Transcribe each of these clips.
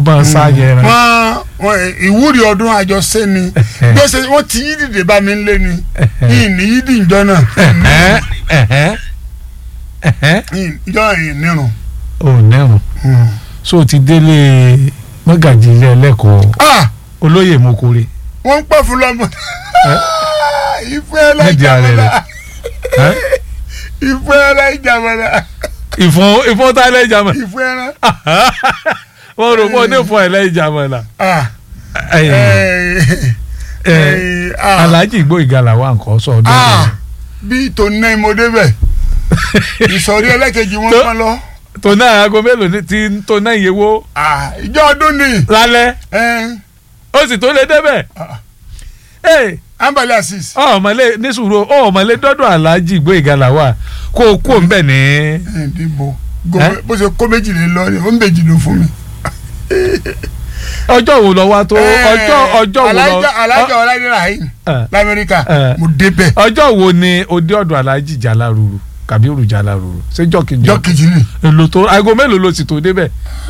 bá sá yẹran. wọ́n wọ́n ìwúrí ọdún àjọṣe ni gbèsè wọ́n ti yí dìde bá mi lé ni yìí ní yí dì ìjọ náà Ẹ̀hẹ́n, ẹ̀hẹ́n, ẹ̀hẹ́n. Yìí- ìjọ yìí nírun. ò nẹ́rùn so o ti délé mọ́gàjì ilé ẹlẹ́kọ̀ọ́ Ah, olóyè mokore. wọ́n ń pẹ́ fún lọ́mọ ìfẹ́ Nídìí ààrẹ ẹlẹ́jàmọ́lá Ẹ́? ìfẹ́ ẹlẹ́jàmọ́lá ìfọ̀n ìfọ̀n tá ẹlẹ́jà mọ̀. ìfẹ́ ẹlẹ́. wọ́n rò pé onífọ̀ ẹlẹ́jà mọ̀ là. Ah, Ẹ̀yìn, eh, ẹ̀, eh, ah. Alhaji Igboyega làwọn nǹkan sọ ọdún Ah, yìí. bí tòun mo débẹ̀ ìsọ̀rí ẹlẹ́kejì wọn Tó- kàn lọ tó náà aago mélòó ni ti tó náà yẹwò Ah, ìjọ ọdún ni lálẹ́ eh, ó sì tó lé débẹ̀. Ah. Ee, ambali asis ọmọlé ní sùúrù ọmọlé dọ́dọ̀ Alhaji Igboyega làwà kó o kó o ń bẹ̀ ní. ìdìbò Eh? bó ṣe kó méjìlélọ́ ni ó ń bèjì ló fún mi. ọjọ́ wo lọ wá tó Eh, ọjọ́ ọjọ́ wo lọ Alájà- alájà ọláìdé rahim Eh. lamẹ́ríkà Eh. mo débẹ̀ ọjọ́ wo ni òde ọ̀dọ̀ Alhaji Jalaruru Kabiru Jalaruru ṣéjọ́ kejì jọ́ kejì ni èlò tó aago mélòó ló sì tó débẹ̀.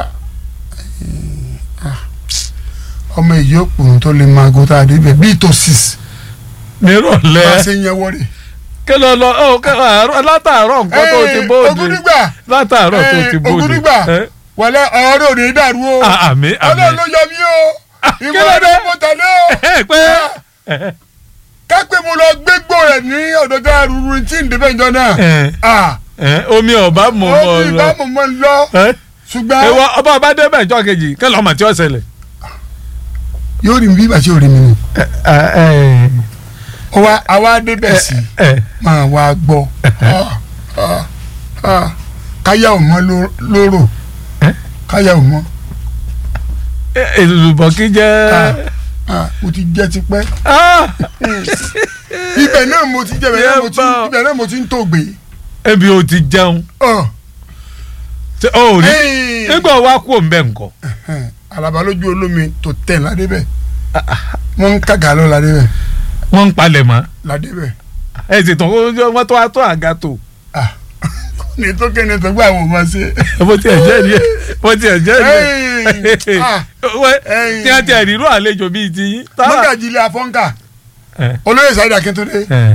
ọmọ èyí òpònú tó lè máa gòtà débẹ̀ bíi tó six bá a nírọ̀lẹ́ ṣe ń yẹ wọlé. kí ló lọ ọ kí àárọ̀ látàárọ̀ nǹkan tó ti bóde Ògúnnígbà látàárọ̀ tó Eh, ti bóde. Ògúnnígbà. Eh, wọlé ọ̀rọ̀ ò ní dàrú o ah, àmì ọlọ́run àmì ló yọ mí o kí ìwọ ló ni dé? mo tẹ̀lé o. Eh, pé eh, kápẹ́ mo lọ gbégbó rẹ̀ ní ọ̀dọ̀ tá a rúru tí ń débẹ̀ ìjọ náà. eh, Ah, eh, omi ọba mọ̀ ó mọ̀ ní lọ. ìbámu mọ́ ń lọ Eh, ṣùgbọ́n ìwọ ọba ọba débẹ̀ ìjọ kejì kí lọ́mọ tí ó ṣẹlẹ̀. yóò rí mi bí bàtí ò rí mi ni. Eh, eh, ó wá àwa débẹ̀ sí eh, máa wá gbọ́ Ah, ah, ah. káyà ò mọ́ ló- lóró Eh? káyà ò mọ́ eh, èlùbọ̀ kí jẹ́. Ah. Ah, mo ti jẹ́ tipẹ́ Ah, ibẹ̀ náà mo ti jẹ́ ibẹ̀ náà mo ti Yẹ́bà. ibẹ̀ náà mo ti ń tògbé. ebi o ti jẹun Ọ̀, ṣe o rí ẹ́ẹ̀. nígbà wa kú òun bẹ́ẹ̀ nǹkan. Ẹ̀hẹ́n, alaba lójú olómi tó tẹ̀ ládébẹ̀ wọ́n ń kàgà lọ ládébẹ̀ wọ́n ń palẹ̀ mọ́ ládébẹ̀ ẹ sì tán wọ́n tó wá tó àga tó ní tó kéde tó gbà wọ́n máa ṣe. bó tiẹ̀ jẹ́ ni bó tiẹ̀ jẹ́ ni Ẹ́ẹ̀, ah, wẹ́ Ẹ́ẹ̀. tí wọ́n ti ẹ̀rírú àlejò bíi ti yín. mọ́gàjì ilé afọ́nkà ẹ̀ olóyè Saheed Akíntúndé ẹ̀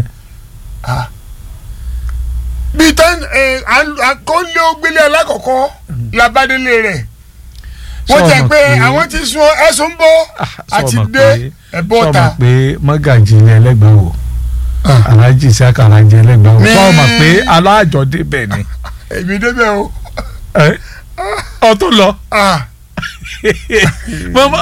bíi tán àkọlé ògbélé alákọ̀ọ́kọ́ labádélé rẹ̀ wọ́n Sọ jẹ́ ma pé pé- àwọn ti sun ẹ̀sùn bọ́ àti sọ ma dé pé- ẹ̀bọ́ sọ ta. ma pé mọ́gàjì ilé ẹlẹ́gbẹ̀ẹ́ wò Ah, aláàjì sí àkàràjì ẹlẹ́gbẹ̀ẹ́ wò Ní- sọ ma pé aláàjọ débẹ̀ ni èmi débẹ̀ o ẹ̀ ọtún lọ Ah, mọ́mọ́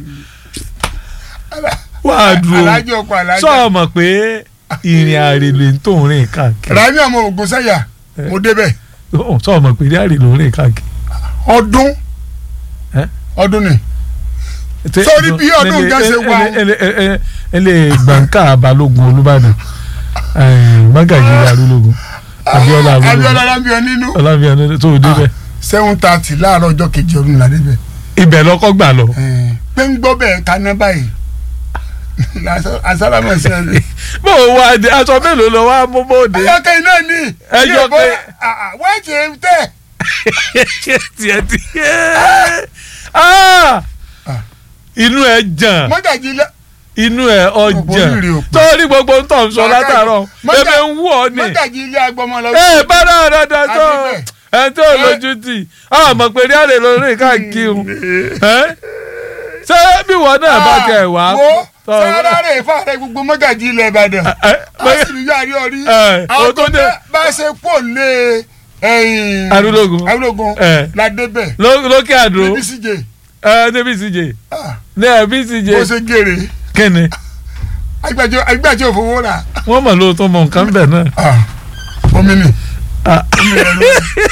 wà á dúró alájọ ọkọ̀ alájà sọ ma pé ìrìn àrèlè tó ń rìn káàkiri rami ọmọ ogun sẹ́yà mo débẹ̀ sọ ma pé ìrìn àrèlè ń rìn káàkiri. ọdún Eh? ọdún ni Sórí bí ọdún nǹkan ṣe wà o. ẹlẹ gbàǹkà balógun olúbàdàn mágàjì arúlógún abiola Abíọ́lá arúlógún alábíọ nínú ọlábíà tó o débẹ̀ seven thirty láàárọ̀ ọjọ́ kejì ọdún la débẹ̀ ibẹ̀ lọ́kọ́ gbà lọ. pé ń gbọ́ bẹ́ẹ̀ kaná báyìí asálàmọ̀ sí ẹ bó o wá dé aṣọ mélòó lọ wá mú bóde. ẹyọkẹ iná ni Ẹyọkẹ. wọ́n ti tẹ̀ tiẹ̀ tiẹ̀ Ah! inú ẹ jàn mọ́gàjì ilé inú ẹ ọjàn Òbó rírì òpè. torí gbogbo ń tọ̀ ń sọ látàárọ̀ Mọ́gà- ebe ń wú ọ ni. mọ́gàjì ilé agbọmọ lọ. ẹ bá dáadáa dáa tó Adébẹ̀. ẹ tó lójú tì á mọ̀ pé rí àlè lórí káàkiri ẹ ṣé bí wọn náà bá tẹ wá. wo tọ́- sára rẹ̀ fà rẹ̀ gbogbo mọ́gàjì ilẹ̀ Ìbàdàn ẹ, a sì rí yàrá orí ẹ, àwọn o tó tó dé. dé bá a ṣe pò lé ẹ̀yìn Arúlógún. Arúlógún Ẹ. la débẹ̀ ló- lókè àdó níbi síje ẹ níbi ìsìjè ní ẹbí ìsìjè bó ṣe gèrè kíni agbájọ agbájọ òfowó rà wọn mọ lóòótọ́ mọ nǹkan bẹ̀ náà. omi ni Ah. omi rẹ̀ ló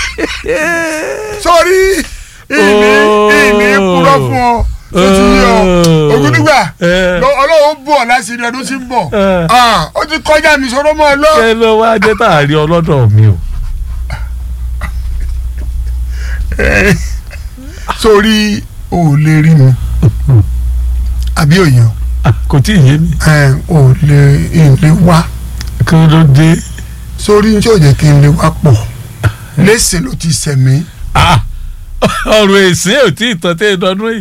sórí ìní ìní kúrọ́ fún ọ tó ti yọ Ògúndùgbà Ẹ. lọ- Ọlọ́run bù ọ́ láti rí ọdún tí ń bọ̀ Ẹ. Ah, ó ti kọjá mi sọ̀rọ̀ mọ́ ọ lọ. ṣé ló wá dé tá a rí ọlọ́dọ̀ mi o. sórí o ò lè rí mi àbí òyìn Ah, kò tí ì yé mi. o ò lè n lè wá kí ló dé. sórí tí ò jẹ́ kí n lè wá pọ̀ lẹ́sìn ló ti sẹ̀mí Ah, ọ̀rọ̀ èsì ò tí ì tọ́ tẹ́ ẹ dọ́dún yìí.